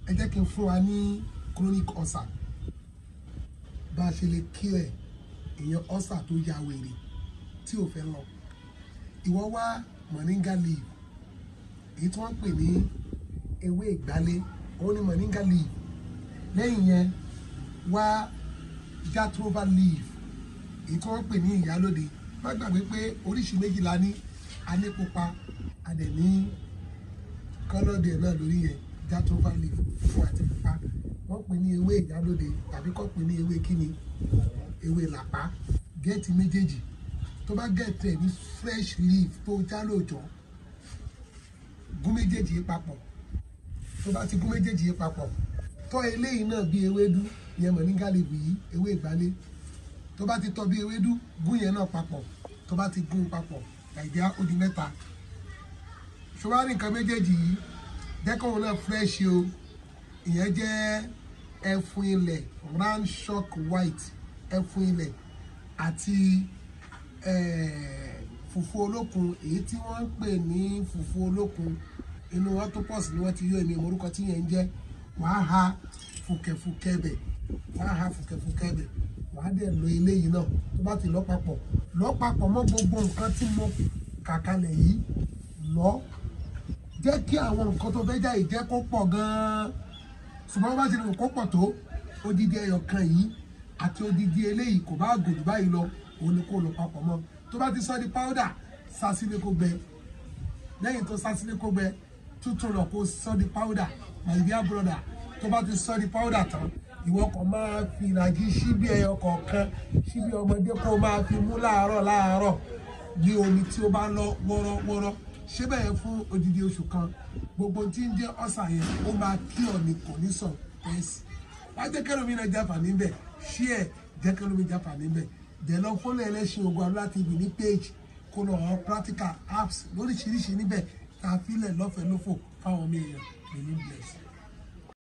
ẹ jẹ́ kí n fún wa ní chronic ulcer bá a ṣe lè kí ẹ̀ èèyàn ulcer tó ya wèrè tí ò fẹ́ lọ ìwọ wá moringa leaf èyí tí wọ́n pè ní ewé ìgbálẹ̀ òun ni moringa leaf lẹ́yìn yẹn wá jatropha leaf èyí tí wọ́n pè ní ìyálóde má gbàgbé pé oríṣi méjì la ní a ní pupa a dẹ̀ ní kọ́lọ́dẹ̀ náà lórí yẹn jatropha leaf fún àti pupa wọ́n pè ní ewé ìyálóde tàbí kọ́ pè ní ewé kíni ewé làpá gẹ́ẹ̀tì méjèèjì tó bá gẹ̀ẹ́tì ẹ̀ ní fresh leaf tó já lóòjọ́ gún méjèèjì yìí papọ̀ tó bá ti gún méjèèjì yìí papọ̀ tọ́ eléyìí náà bí ewédú yẹn mọ̀ ní gálíbù yìí ewé ìgbálẹ̀ tó bá ti tọ́ bí ewédú gún yẹn náà papọ̀ tó bá ti gún papọ̀ nàìjíríà ó di mẹ́ta ṣùgbọ́n nǹkan méjèèjì yìí jẹ́kọ̀ọ́ náà fresh o ìyẹn jẹ́ ẹfun ilẹ̀ round shock white ẹfun ilẹ̀ àti fùfú olókun èyí tí wọ́n ń pè ní fùfú olókun inú wọn tó pọ̀ sí ni wọ́n ti yọ èmi orúkọ tí yẹn ń jẹ́ wàá ha fùkẹ̀fùkẹ̀ bẹ̀ wàá ha fùkẹ̀fùkẹ̀ bẹ̀ wàá dẹ̀ lo eléyìí náà tó bá ti lọ papọ̀ lọ papọ̀ mọ́ gbogbo nǹkan tí mo kà kalẹ̀ yìí lọ jẹ́ kí àwọn nǹkan tó fẹ́ jáde jẹ́ kó pọ̀ gan-an ṣùgbọ́n bá ti lè kó pọ̀ tó odidi ẹyọ kan yìí àti odidi eléyìí kò bá gòdù báyìí lọ òun ni kò lọ papọ̀ mọ́ tó bá ti sọ di powder sá sílé kó gbẹ lẹ́yìn tó sá sílé kó gbẹ tútù lọ kó sọ di powder my dear brother tó bá ti sọ di powder tán ìwọ kan máa fi ìlàjì síbi ẹyọ kọ̀ọ̀kan síbi ọmọdé kó máa fi mú láàárọ̀ láàárọ̀ ní omi tí ó bá lọ wọ́rọ́wọ́rọ́ ṣé bẹ́ẹ̀ fún odidi oṣù kan gbogbo tí ń jẹ́ ọ̀sà yẹn ó máa kí ọ̀nì kò ní sàn pẹ́ẹ́sì wá jẹ́ kẹ́lómi náà jáfà níbẹ̀ ṣí ẹ̀ jẹ́ kẹ́lómi jáfà níbẹ̀ dẹ̀ lọ fọ́lẹ̀ ẹlẹ́ṣin ogun Aduala TV ní page kó lọ àwọn practical apps lóríṣiríṣi níbẹ̀ tá a fi lẹ̀ lọ́fẹ̀ẹ́ lófò fáwọn ọmọ èèyàn ní ní bless.